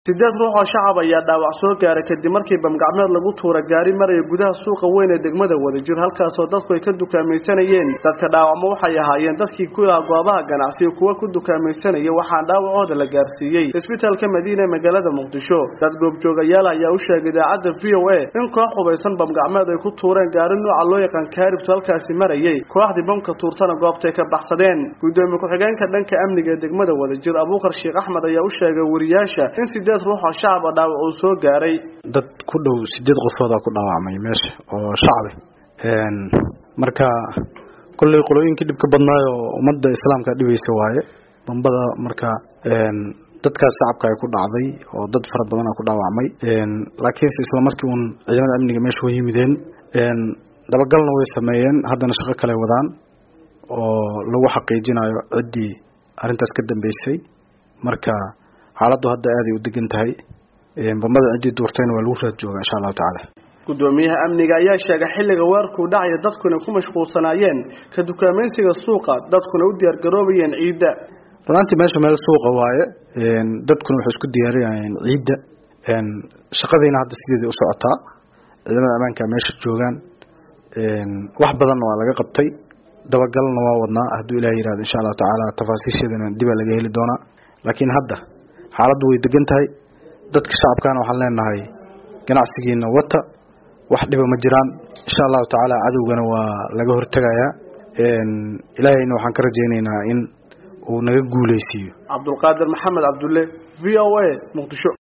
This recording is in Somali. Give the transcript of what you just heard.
sideed ruux oo shacab ayaa dhaawac soo gaaray kadib markii bamgacmeed lagu tuura gaari maraya gudaha suuqa weyn ee degmada wadajir halkaasoo dadku ay ka dukaamaysanayeen dadka dhaawacma waxay ahaayeen dadkii ku ilaha goobaha ganacsiga kuwa ku dukaamaysanaya waxaan dhaawacooda la gaarsiiyey isbitaalka madiina ee magaalada muqdisho dad goobjoogayaal ayaa u sheegay idaacadda v o a in koox hubaysan bamgacmeed ay ku tuureen gaari nooca loo yaqaan kaaribtu halkaasi marayay kooxdii bamka tuurtana goobtay ka baxsadeen gudoomiye ku-xigeenka dhanka amniga ee degmada wadajir abuukar sheekh axmed ayaa u sheegay wariyaasha in sideed ruux oo shacab a dhaawac uu soo gaaray dad ku dhow sideed qofoodaa ku dhaawacmay meesha oo shacabe marka kolley qolooyinkii dhibka badnaayo ummadda islaamka dhibaysa waaye bambada marka dadkaas shacabka ay ku dhacday oo dad fara badana ku dhaawacmay laakiinse isla markii uun ciidamada amniga meesha way yimideen dabagalna way sameeyeen haddana shaqo kale wadaan oo lagu xaqiijinayo ciddii arrintaas ka dambeysay marka xaaladdu hadda aaday u degan tahay bambada ciddii duurtayna waa lagu raad jooga insha allahu tacaala gudoomiyaha amniga ayaa sheegay xilliga weerarkuu dhacaya dadkuna ku mashquulsanaayeen ka dukaamaysiga suuqa dadkuna u diyaargaroobayeen ciidda runaantii meesha meel suuqa waaye dadkuna waxay isku diyaarinayeen ciidda shaqadiina hadda sideedai u socotaa ciidamada ammaanka meesha joogaan wax badanna waa laga qabtay dabagalna waa wadnaa hadduu ilaah yihahdo insha allahu tacaala tafaasiisheedana dibaa laga heli doonaa laakiin hadda xaaladdu way degan tahay dadka shacabkana waxaan leenahay ganacsigiina wata wax dhiba ma jiraan insha allahu tacaala cadowgana waa laga hortegayaa ilaahayna waxaan ka rajaynaynaa in uu naga guuleysiiyo cabdulqaadir maxamed cabdulle v o a muqdisho